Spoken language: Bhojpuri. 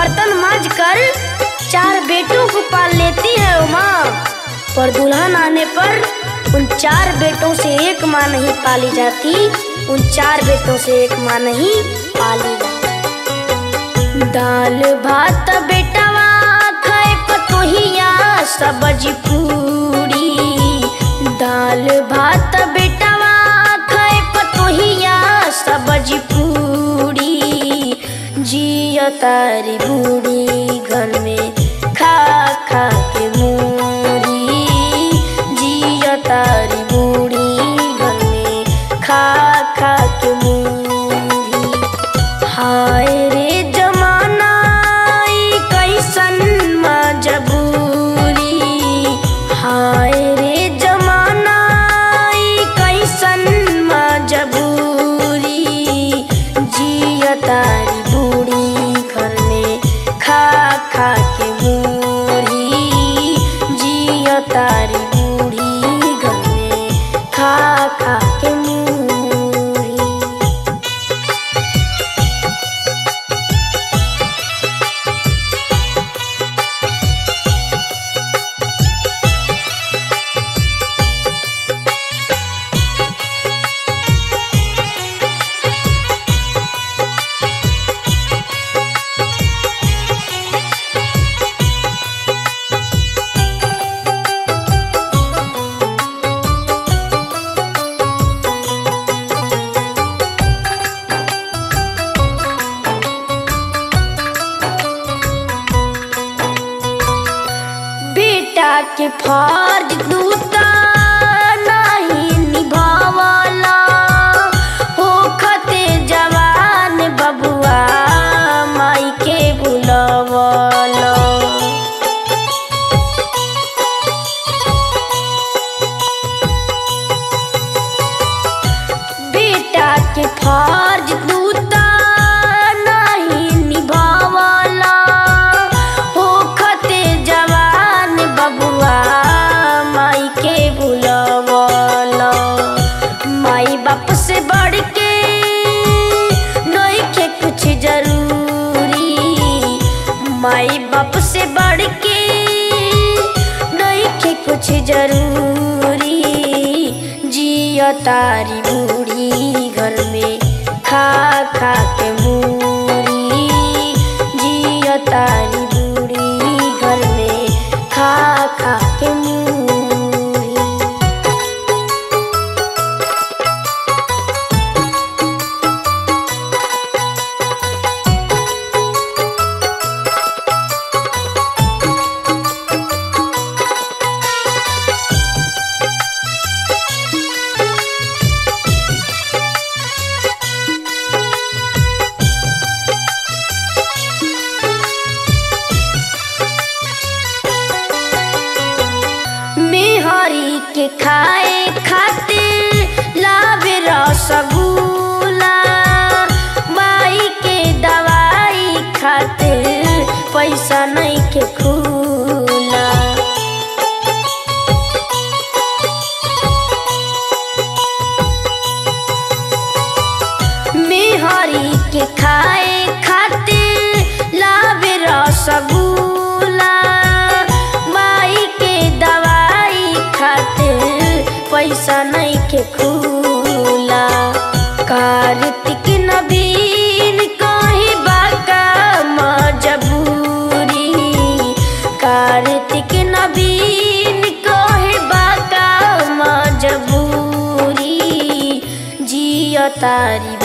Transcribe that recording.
बर्तन मांज कर चार बेटों को पाल लेती है उमा पर दुल्हन आने पर उन चार बेटों से एक माँ नहीं पाली जाती उन चार बेटों से एक माँ नहीं पाली जाती दाल भात बेटवा खाए पतोहिया सब्जी पूरी दाल भात बेटवा खाए पतोहिया सब्जी पूरी जिया तारी बूढ़ी घर में खा खा के मूरी जिया तारी बूढ़ी घर में खा खा के मूरी हाय रे जमाना ई कैसन मजबूरी हाय रे जमाना ई कैसन मजबूरी जिया तारी बूढ़ी घर में खा खा के मूरी जिया तारी बूढ़ी घर में खा खा के मूरी बेटा के फर्ज दूता नहीं निभावला होखते जवान बबुआ माई के बुलवला बेटा के फर्ज दूता नहीं निभावला होखते जवान बबुआ माई के बुलवला माई बाप से बढ़ के नइखे कुछ जरूरी माई बाप से बढ़ के नइखे कुछ जरूरी जिया तारी बूढ़ी घर में खा खा के मूरी जिया तारी बूढ़ी घर में खा खा के मूरी मेहरी के खाए खातिर लावे रसगुल्ला माई के दवाई खातिर पैसा नहीं के खुला मेहरी के खाए खातिर लावे रसगुल्ला माई के दवाई खातिर पैसा नहीं के खुला कार्तिक नबीन कहीं बाका मजबूरी कार्तिक नबीन कहे बाका मजबूरी जिया तारी